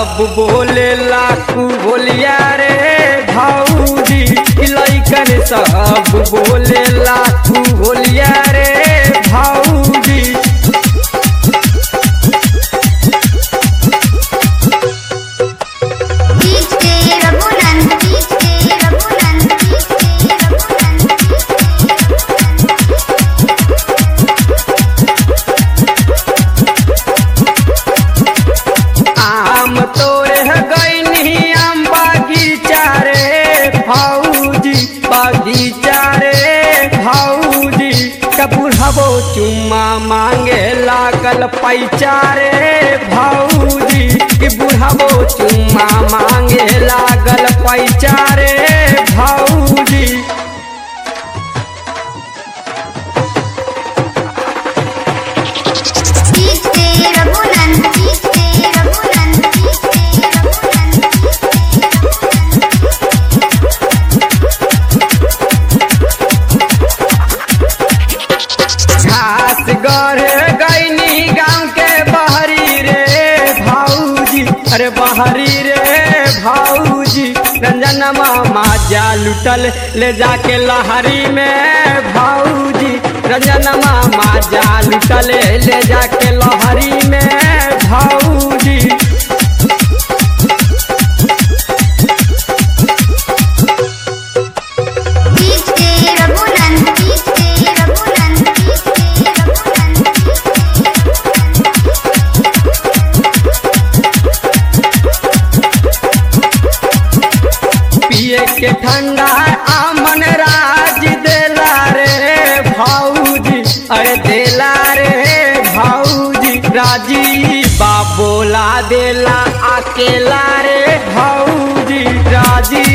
सब बोले लाखू बोलिया रे भाऊजी लैकन सब बोले लाखू बोलिया रे भाऊजी DJ Raghunand DJ Raghunand DJ आम तोरे गईनी आम बागीचा रे भाऊजी बागीचा रे भाऊजी कबूढ़बो चुम्मा मांगे लागल पैचा रे भाऊजी कि बुढ़बो चुम्मा मांगे लागल पैचा रे भाऊजी DJ Raghunand DJ Raghunand DJ Raghunand घास गढ़े गईनी गांव के बहरी रे भाऊजी अरे बहरी रे भाऊजी रंजन मामा जा लुटल ले जाके लहरी में भाऊजी रंजन मामा जा लुटल ले जाके लहरी में भाऊजी DJ Raghunand DJ Raghunand DJ Raghunand पिए के ठंडा आमन राज देला रे भाऊजी अरे देला रे भाऊजी राजी बाबोला देला अकेला रे भाऊजी राजी